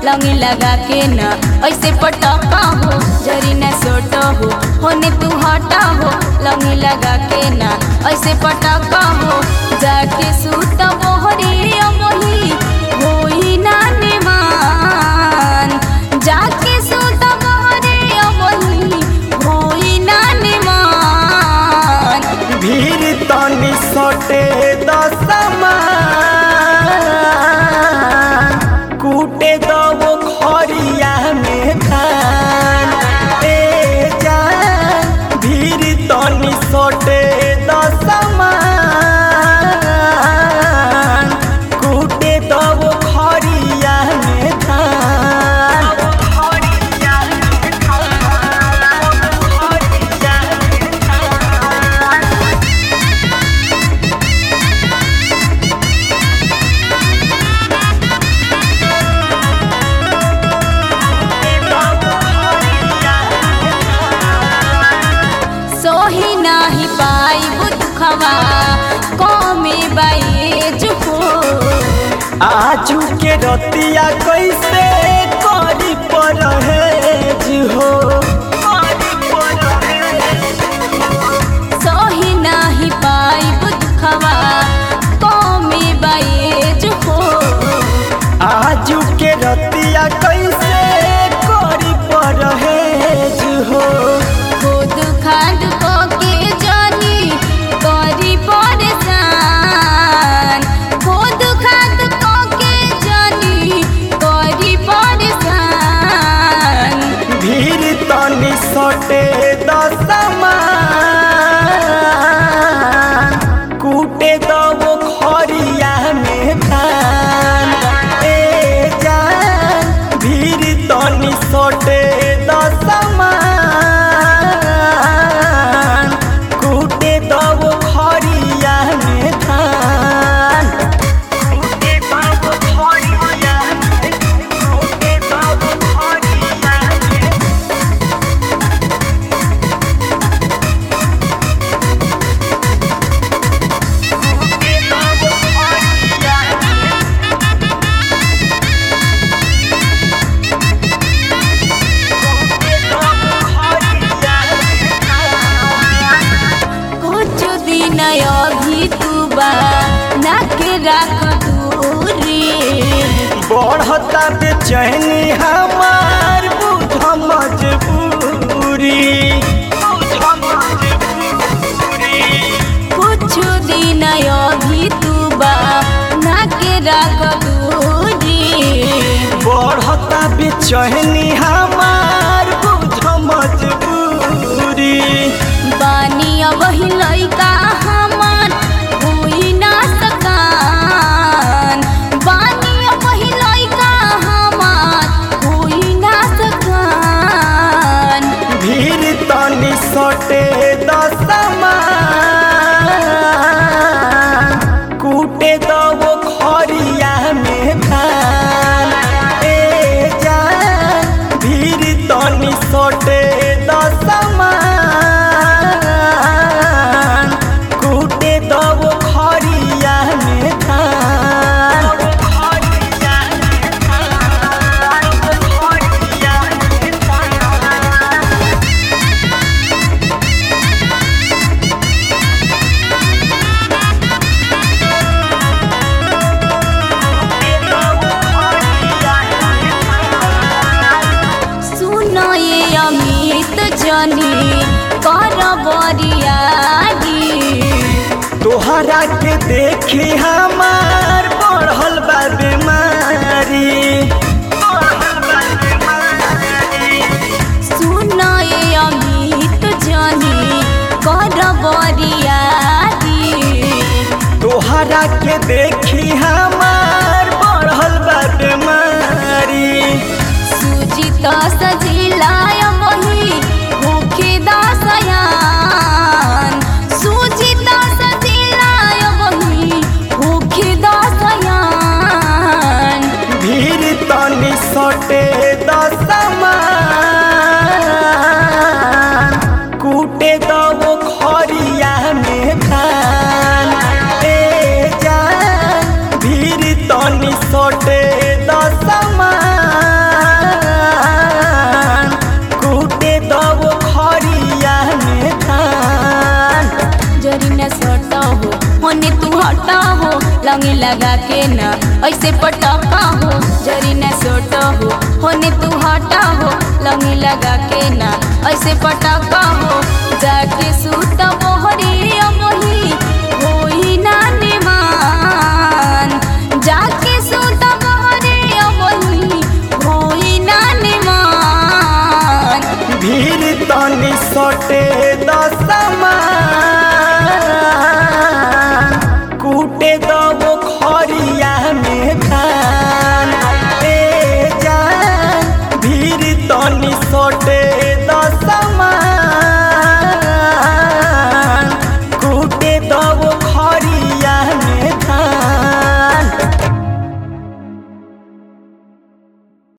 लंगी लगा के न ऐसे पटका हो जरी न सोट हो होने तू हटा हो लंगी लगा के न ऐसे पटका हो जाके सूत मोहरे मोही होई ना निमान जाके सूत मोहरे मोही होई ना निमान भीड़ तनी सटे दसमा कूटे दबो खरिया में खान ए जान भीड़ तनी सटे दसमा कूटे दबो खरिया में खान सोही नाही पाई बुखवा कमे बाई जुको आजू के रतिया कैसे करी परहेज हो सोही नाही पाई बुखवा कमे बाई जुको आजू के रतिया कैसे करी परहेज हो खुद खाद को के जानी करी परेशान खुद खाद को के जानी करी परेशान भीड़ तनी सटे दसमा कूटे दबो खरिया में धान ए जान भीड़ तनी सटे दसमा कूटे दबो खरिया में धान कूटे दबो खरिया कूटे दबो खरिया कुछ दिन अभी तू बा नाके राख दूरी बढ़ता बेचैनी हमार बुझ मजबूरी कुछ दिन अभी तू बा नाके राख दूरी बढ़ता बेचैनी हमार बुझ मजबूरी बानी अब ही लइका हमार हुई ना सकान बानी अब ही लइका हमार हुई ना सकान भीड़ तनी सटे दसमा कूटे दबो खरिया में धान ए जान भीड़ तनी सटे दसमा कूटे दबो खरिया में धान सुनो ये अमित जनी कर बरियारी तोहरा के देखी हमार बढ़ल बा बीमारी सुनो ये अमित जनी कर बरियारी तोहरा के देखी हमार बढ़ल बा बीमारी सुजित सजिलाय वही भूखे दासयान सुजित सजिलाय वही भूखे दासयान भीड़ तनी सटे दसमा कूटे दबो खरिया में धान ए जान भीड़ तनी सटे दसमा लगा के ना ऐसे पटका हो जरी न सोट हो होने तू हटा हो लंगी लगा के ना ऐसे पटका हो जाके सूत मोहरी मोही होई ना निमान जाके सूत मोहरी मोही होई ना निमान भीड़ तनी सटे द